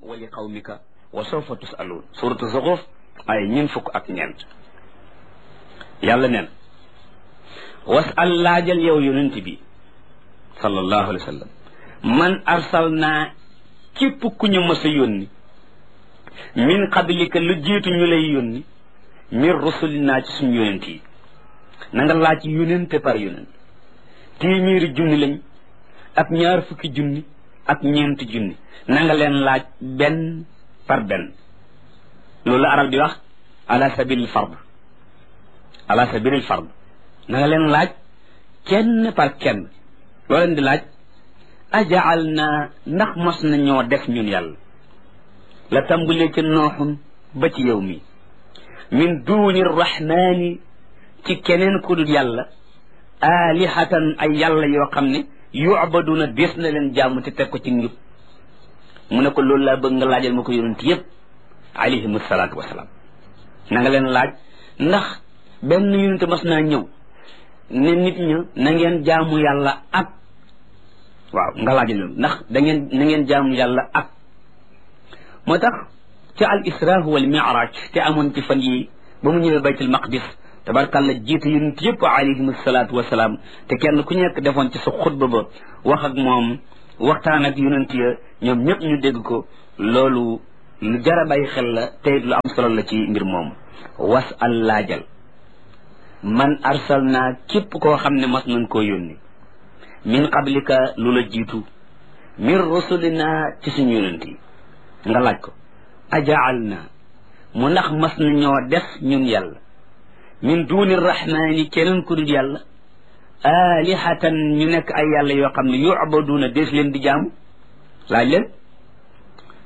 wa li qawmika wa sawfa tusaluun suratu zuxruf ay ñeen fukk ak ñeent yàlla neen wasal laajal yow yonent bi sallallahu alayhi wa sallam man arsalnaa képp ku ñu mës a yónni min qablika lu jiitu ñu lay yónni min rusulinaa ci suñu yonent yi na nga laaj yonente par yonent téeméeri junni lañ ak ñaar fukki junni ak ñeenti junni na nga leen laaj benn par benn loolu la arab di wax ala sabilil fard ala sabilil fard na nga leen laaj kenn par kenn loo leen di laaj ajaal naa ndax mos na ñoo def ñun yàlla la tàmbalee ca nooxun ba ci yow mi min duuni rahmaani ci keneen ku dul yàlla aalihatan ay yàlla yoo xam ne yu'baduna des na leen jaamu te teg ko ci njub mu ne ko loolu laa bëgg nga laajal ma ko yonent yëpp alayhim salaatu wasalaam na nga leen laaj ndax benn yonent mas naa ñëw ne nit ña na ngeen jaamu yàlla ak waaw nga laajal loolu ndax da ngeen na ngeen jaamu yàlla ak moo tax ca al isra wal mi'raj te amoon ci fan yi ba mu ñëwee baytul maqdis tabarkàlla jiitu yonent yëpp alayhim salaatu wasalaam te kenn ku nekk defoon ci sa xutba ba wax ak moom waxtaan ak yonent ya ñoom ñëpp ñu dégg ko loolu lu jara bàyyi xel la tey lu am solo la ci mbir moomu was al laajal man arsalna képp koo xam ne mas nañ koo yónni min qablika lu la jiitu min rusulina ci suñu yonent yi nga laaj ko ajaal na mu ndax mas na ñoo def ñun yàlla min duuni rahmaani keneen ku dul yàlla alihatan ñu nekk ay yàlla yoo xam ne yubaduuna dees leen di jaamu laaj leen